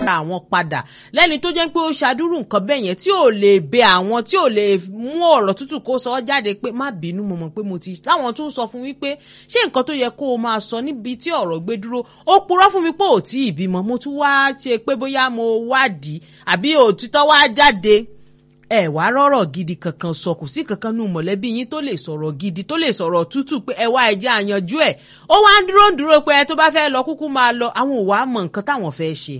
ra àwọn padà lẹ́ni tó jẹ́ pé ó ṣàdúrú nǹkan bẹ́ẹ̀ yẹn tí ò lè bẹ àwọn tí ò lè mú ọ̀rọ̀ tútù kó sọ ọ́ jáde pé má bínú mo mọ̀ pé mo ti láwọn tún sọ fún wípé ṣé nǹkan tó yẹ kó o máa sọ níbi tí ọ̀rọ̀ gbé dúró ó purọ́ fún mi pé ò tí ì bímọ mo tún wá ṣe pé bóyá mo wádìí àbí òtítọ́ wá jáde ẹ wá rọrọ gidi kankan sọ kò sí kankan nù mọ̀lẹ́bí yín tó lè sọ̀rọ̀ gidi tó lè sọ̀rọ̀ tútù pé ẹ wá ẹjẹ àyànjú ẹ ó wá ń dúró ń dúró pé ẹ tó bá fẹ́ lọ kúkú máa lọ àwọn ò wá mọ nǹkan táwọn fẹ́ ṣe.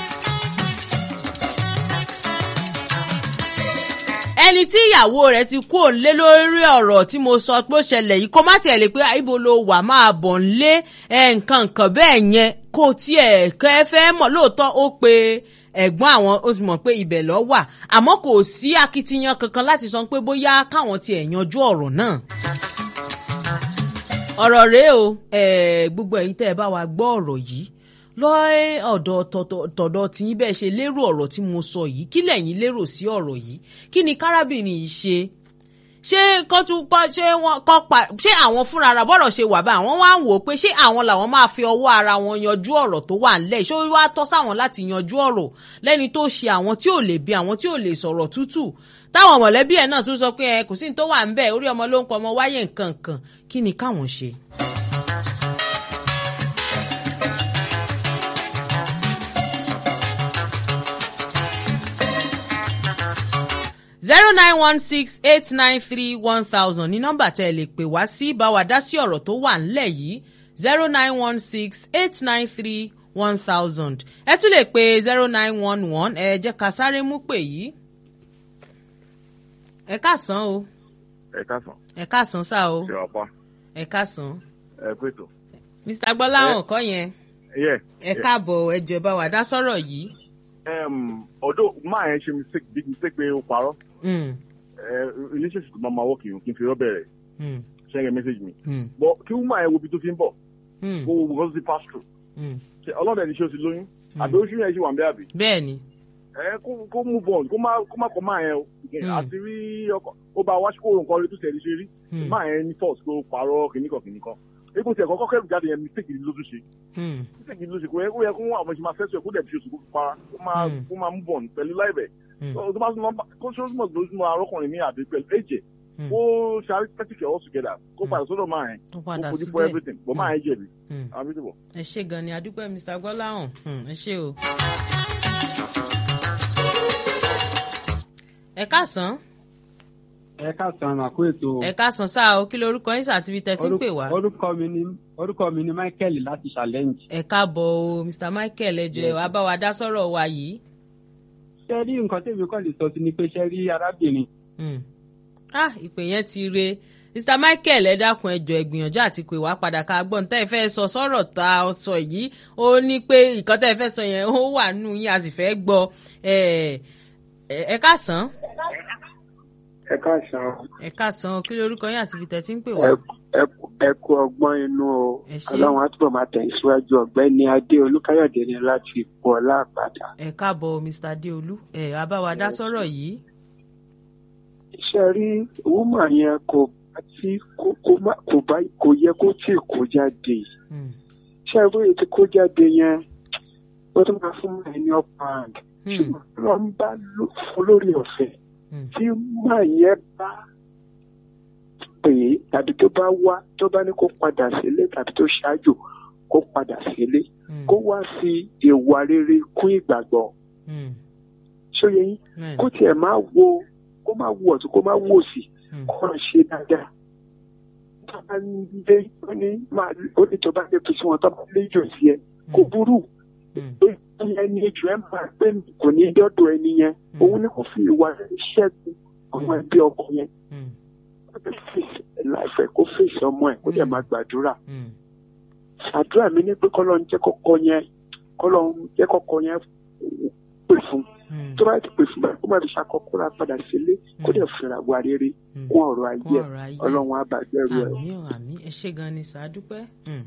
ẹni tí ìyàwó rẹ̀ ti kú òǹlé lórí ọ̀rọ̀ tí mo sọ pé ó ṣẹlẹ̀ yìí kó má tiẹ̀ lè pé ibo ló wà máa bọ̀ ńlé nǹkan nǹkan bẹ́ẹ̀ yẹn kó tiẹ̀ kẹ́ fẹ́ mọ̀ lóòótọ́ ó pe ẹ̀gbọ́n àwọn ó ti mọ̀ pé ibẹ̀ lọ wà àmọ́ kò sí akitiyan kankan láti sọ pé bóyá káwọn tiẹ̀ yanjú ọ̀rọ̀ náà. ọ̀rọ̀ rèé o gbogbo ẹ̀yin tẹ́ ẹ bá wa gbọ́ ọ̀rọ̀ yìí lọ ọ̀dọ̀ tọ̀dọ̀ tí yín bẹ́ẹ̀ ṣe lérò ọ̀rọ̀ tí mo sọ yìí kí lẹ̀yin lérò sí ọ̀rọ̀ yìí kí ni kárábìnrin yìí ṣe ṣé kọ́ tún kọ́ ṣé wọ́n kọ́ pa ṣé àwọn fúnra ara bọ́rọ̀ ṣe wà bá àwọn wá ń wò ó pé ṣé àwọn làwọn máa fi ọwọ́ ara wọn yanjú ọ̀rọ̀ tó wà ńlẹ̀ ṣé wá tọ́ sáwọn láti yanjú ọ̀rọ̀ lẹ́ni tó ṣe àwọn tí ò lè bí àwọn tí ò lè sọ̀rọ̀ tútù táwọn mọ̀lẹ́bí ẹ̀ náà tún sọ pé ẹ kò sí ní tó wà ńbẹ̀ orí ọmọ ló ń pọ̀ ọmọ wáyé nǹkan kan kí ni káwọn ṣe. zero nine one six eight nine three one thousand ní nọ́mbà tẹ́ ẹ lè pè wá sí bá wa dá sí ọ̀rọ̀ tó wà ńlẹ̀ yìí zero nine one six eight nine three one thousand ẹ tún lè pe zero nine one one ẹ jẹ́ ká sáré mú pè yìí. ẹ káàsán o. ẹ káàsán. ẹ káàsán sá o. ṣe ọ̀pá. ẹ káàsán. ẹ pètò. mr gbọ́láhàn kọ́ yẹn. yẹ. ẹ káàbọ̀ ẹ jọ̀ọ́ bá wa dá sọ̀rọ̀ yìí. ọ̀dọ̀ máa yẹn ṣe mistake big mistake pé ó parọ́ relationship tó máa ma wọ́ọ̀kì yìí kí n fi rọ́ bẹ̀rẹ̀ ṣẹ́yìn message mi but kí woman yẹn wo ibi tó fi ń bọ̀ kó wo nǹkan tó ti pass through ṣe ọlọ́dẹ ní ṣé o ti lóyún àbí oṣù yẹn ṣì wà ń bẹ́ àbí. bẹ́ẹ̀ni. ẹ kó move on kó má kó má kọ máa yẹn o àti rí ọkọ ó bá wá kó nǹkan rí tó tẹ̀lé ṣe rí máa yẹn ní force kó parọ́ kìnnìkan kìnnìkan epo tí ẹ̀kọ́ kọ́kẹ́rù jáde yẹn mistake ni ló tún ṣe mistake ni ló ṣe kó yẹ kó yẹ kó àwọn ìṣẹ̀máa fẹ́sẹ̀ kó dẹ̀ fi oṣù kó fi para kó máa move on pẹ̀lú láìbẹ̀ tó bá súnmọ́ kó súnmọ́ tó súnmọ́ arọ́kùnrin mi àbí pẹ̀lú ẹ̀jẹ̀ kó ṣàrí pẹ́tìkì all together kó padà sọ́dọ̀ máa yẹn kó fojú for everything bọ́ máa yẹn jẹ̀bi. ẹ ṣe gan ni adúpẹ́ mr gbọ́láhàn ẹ ṣe o. ẹ káàsán. ẹ káàsán àmàkú ètò. ẹ káàsán sáà o kí lorúkọ yín sàti ibi tẹ́ ti ń pè wá. orúkọ mi ni orúkọ mi ni michael láti challenge. ẹ káàbọ̀ o mr michael ẹ jọ̀ọ́ wá bá wa dá sọ̀rọ̀ wa yìí ṣe rí nǹkan tèmi kàn lè sọ sí ni pé ṣe rí arábìnrin. ah ìpè yẹn ti re mr michael ẹ dákun ẹ jọ̀ọ́ ẹ gbìyànjú àti pè wá padà ká gbọ́n tẹ́ ẹ fẹ́ sọ sọ̀rọ̀ tá a sọ yìí ó ní pé nǹkan tẹ́ ẹ fẹ́ sọ yẹn ó wà nù yín a sì fẹ́ gbọ́ ẹ káàsán. ẹ káàsán. ẹ káàsán kí lorúkọ yín àti ibi tẹ́ ti ń pè wá. ẹ kú ọgbọ́n inú o ọlọ́run á túbọ̀ máa tẹ̀síwájú ọ̀gbẹ́ni adé olúkáyọ̀dé ni láti ipò ọlá àpàdà. ẹ káàbọ̀ mr adéolú ẹ abáwa dá sọ̀rọ̀ yìí. ṣe rí wúmà yẹn kò bá tí kò bá kò yẹ kó tí kó jáde ṣe rí èyí tí kó jáde yẹn ó tún máa fún mi ní ọ̀pá àǹd ṣùgbọ́n wọ́n bá fún lórí ọ̀fẹ́ tí wúmà yẹn bá pè é tàbí tó bá wá tó bá ní kó padà sílé tàbí tó ṣáájú kó padà sílé kó wá fi ìwà rere kún ìgbàgbọ́ ṣóye yín kó tiẹ̀ máa wo kó máa wo ọ̀tún kó máa wo òsì kó ràn ṣe dáadáa tó bá ń lé ó ní máa ó ní tó bá lè fi sí wọn tó bá lè jò sí ẹ kó burú ẹni ejò ẹ máa pé kò ní dọ́dọ̀ ẹni yẹn òun ni kò fi ìwà rere ṣẹ́gun àwọn ẹbí ọkọ yẹn láìfẹ́ kó fèsì ọmọ ẹ̀ kó dẹ̀ máa gbàdúrà. àdúrà mi ní pé kọ́lọ́ ń jẹ́ kọ́kọ́ yẹn kọ́lọ́ ń jẹ́ kọ́kọ́ yẹn pè fún tó bá ti pè fún báyìí kó má fi ṣàkọ́kọ́ ra padà sílé kó dẹ̀ fìrà wà rere kún ọ̀rọ̀ ayé ọlọ́run àbàgbẹ́rù ẹ̀. àmì àmì ẹ ṣé gan ni sàádúpẹ́.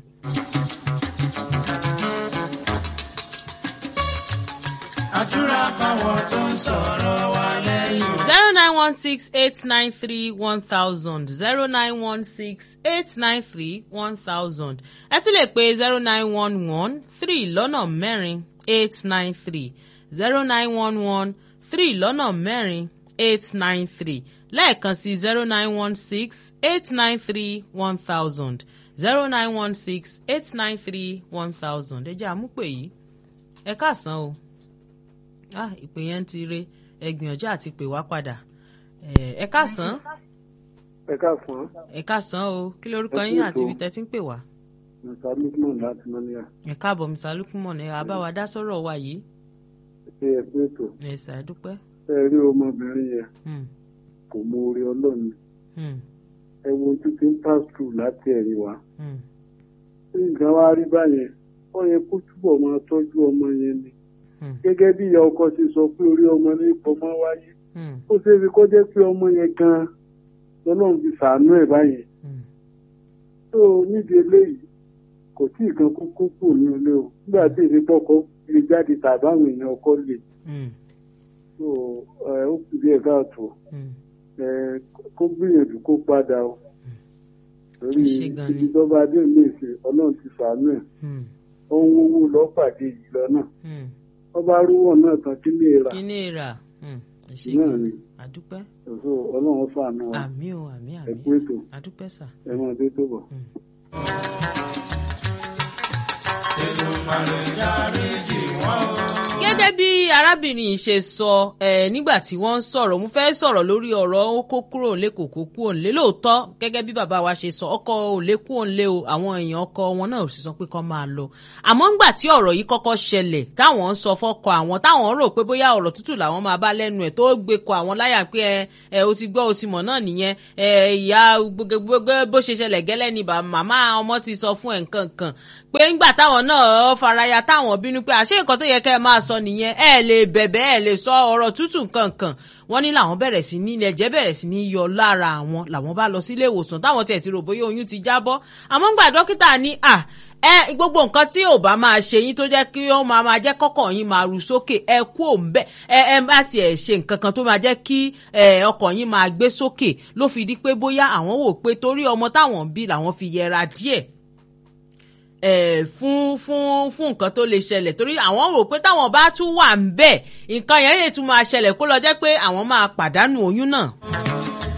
àdúrà fáwọn tó ń sọ̀rọ̀ wa lẹ́yìn. zero nine one six eight nine three one thousand zero nine one six eight nine three one thousand ẹ tún lè pe zero nine one one three lọ́nà mẹ́rin eight nine three zero nine one one three lọ́nà mẹ́rin eight nine three lẹ́ẹ̀kan sí zero nine one six eight nine three one thousand zero nine one six eight nine three one thousand ẹ jẹ́ àmúpè yìí ẹ káàsán o ah ìpè yẹn ti re ẹ gbìyànjú àti pè wá padà ẹ káàsán ẹ káàsán. ẹ káàsán o kí lorúkọ yín àti ibi tẹ́ ti ń pè wá. mr lukman láti mọ́níyà. ẹ káàbọ̀ mr lukman ẹ àbáwá dá sọ́rọ̀ wa yìí. ṣé ẹ pé ètò. ẹ ṣàdúpẹ́. ẹ rí ọmọbìnrin yẹn kò mọ orí ọlọ́run ẹ wo ojú tí ń pass through láti ẹ̀yìn wá. tí nǹkan wá rí báyẹn ó yẹ kó túbọ̀ máa tọ́jú ọmọ yẹn ni. gẹ́gẹ́ bí ìyá ọkọ ti sọ pé orí ọmọ ní ọmọ wáyé. ó ṣeé fi kó jẹ́ pé ọmọ yẹn gan-an lọ́lọ́run fi ṣàánú ẹ̀ báyẹn. tó nídìí eléyìí kò tí ì kan kókó kù ní ilé o nígbà tí èdè pọkọ lè jáde tàbí àwọn èèyàn ọkọ lè. tó ó kù díẹ̀ káàtó kó gbìyànjú kó padà o torí ibi tó bá dé ilé ìṣe ọlọ́run ti ṣàánú ẹ̀ ohun owó lọ́pàdé yìí lọ́nà wọ́n bá rúwọ̀ náà tán kí ní ìrà kí ní ìrà náà ni àdúpẹ́. òṣò ọlọ́run ṣàánú wa àmì o àmì àmì ẹ kú ètò àdúpẹ́ sà. ẹ máa dé tó bọ̀. gẹ́gẹ́ bí arábìnrin yìí ṣe sọ ẹ nígbà tí wọ́n ń sọ̀rọ̀ mo fẹ́ sọ̀rọ̀ lórí ọ̀rọ̀ ó kó kúrò nílé kò kó kúrò nílé lóòótọ́ gẹ́gẹ́ bí bàbá wa ṣe sọ ọkọ ò lè kúrò nílé o àwọn èèyàn ọkọ wọn náà sì sọ pé kó máa lọ àmọ́ ńgbà tí ọ̀rọ̀ yìí kọ́kọ́ ṣẹlẹ̀ táwọn ń sọ fọ́kọ àwọn táwọn rò pé bóyá ọ̀rọ̀ tútù làwọn máa bá lẹ́nu ẹ̀ tó gbé kọ àwọn láyà pé ẹ ẹ o ti gbọ́ o ti mọ̀ náà nìyẹn ẹ ìyá gbogbo bó ṣe ṣẹlẹ̀ gẹ́lẹ́ ni màmá ọmọ ti sọ fún ẹ̀ nǹkan kan pé ńgbà táwọn náà faraya táwọn bínú pé àṣé nǹkan tó yẹ kẹ́ ẹ máa sọ nìyẹn ẹ lè bẹ̀bẹ̀ ẹ lè sọ ọ̀rọ̀ tútù kankan wọ́n ní làwọn bẹ̀rẹ̀ sí ní ẹ̀jẹ̀ bẹ̀rẹ̀ sí ní yọ lára àwọn làwọn bá lọ sílé ìwòsàn táwọn tiẹ̀ ti rò bóyá oyún ti jábọ́ àmọ́ ńgbà dókítà ní à ẹ gbogbo nǹkan tí ò bá máa ṣe yín tó jẹ́ kí ó máa máa jẹ́ kọ́kàn yín máa ru sókè ẹ kú òǹbẹ ẹ ẹ bá tiẹ̀ ṣe nǹkan kan tó máa jẹ́ kí ẹ ọkàn yín máa gbé sókè ló fi di pé bóyá àwọn wò pé torí ọmọ táwọn bí làwọn fi yẹra díẹ̀ ẹ fún fún fún nǹkan tó lè ṣẹlẹ̀ torí àwọn rò pé táwọn bá tún wà ń bẹ̀ nǹkan yẹn lè tún máa ṣẹlẹ̀ kó lọ jẹ́ pé àwọn máa pàdánù oyún náà.